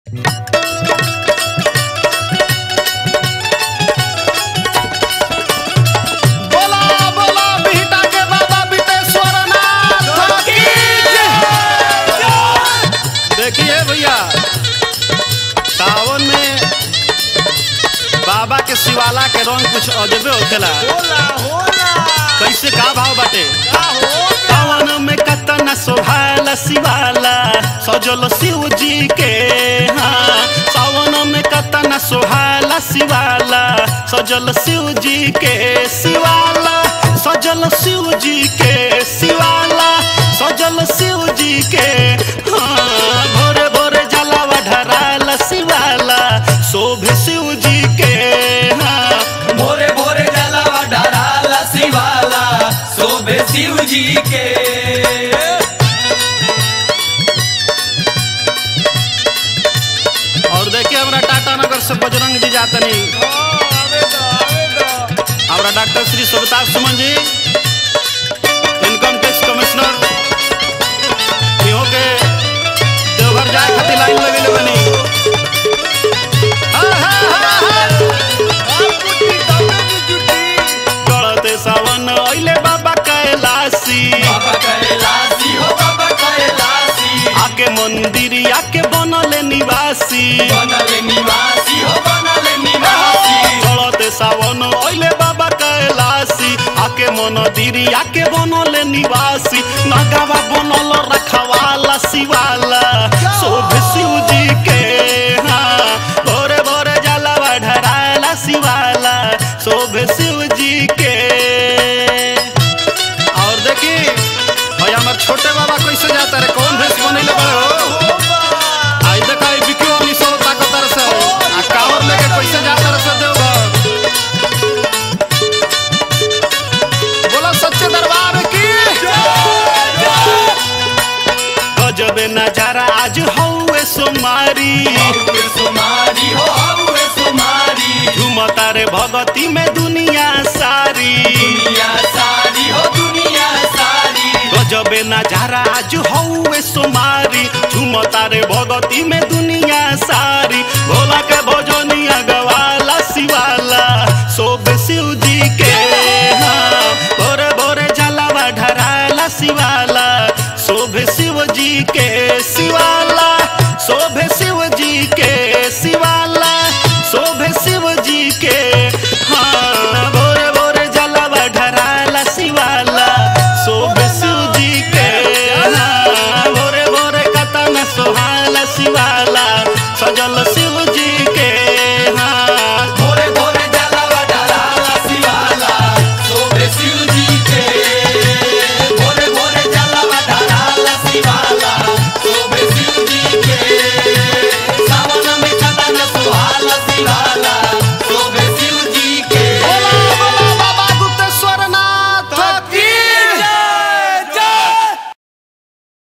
बोला बोला बिहटा के बाबा बितेश्वर नाथ की जय। देखिए भैया सावन में बाबा के शिवाला के रंग कुछ अजबे होखेला होला होला कैसे का भाव बाटे का होला सावन में कतना सोभाला शिवाला सजल शिव जी के हाँ सावन में कतना सोहाला शिवाला सजल शिव जी के शिवाला सजल शिव जी के शिवाला सजल शिव जी के हाँ भोरे भोरे जलावा ढराला शिवाला शोभे शिव जी के हाँ भोरे भोरे जलावा डराला शिवाला शोभे शिव जी के और देखिए हमरा टाटा नगर से बजरंग जी जातनी आवे दो आवे दो हमारा डॉक्टर श्री सुबता सुमन जी इनकम टैक्स कमिश्नर इहो के देवघर जाए खातिर लाइन लगेले बनी हा, हा, हा, हा। आप कुटी तबे की जुटी चढ़ते सावन अइले बाबा कैलाशी बाबा कैलाशी हो बाबा कैलाशी आके मंदिर आके बनले निवासी बनले निवासी हो बनले निवासी चढ़ते सावन अइले बाबा कैलाशी आके मंदिर आके बनले निवासी नगावा बनल रखवाला शिवाला शोभ शिव जी के हाँ भोरे भोरे जलावा ढराला शिवाला शोभ शिव जी के और देखी भाई हमार छोटे बाबा कैसे जाता रे कौन भेष बनैले बड़े हो आई देखा ई बिक्की वाली सौ ताकतर से आ कावर लेके कैसे जाता रे से देवघर बोला सच्चे दरबार की गजबे नजारा आज हौवे सोमारी हौवे सुमारी हो हौवे सुमारी झुमता रे भगती में दुनिया सारी दुनिया सारी हो दुनिया सारी गजबे नजारा आज हौवे सोमारी झुमता रे भगती में दुनिया सारी भोला के भोजनिया गवाला शिवाला शोभ शिव जी के हाँ भोरे भोरे जलावा ढराला शिवाला शोभ शिव जी के शिव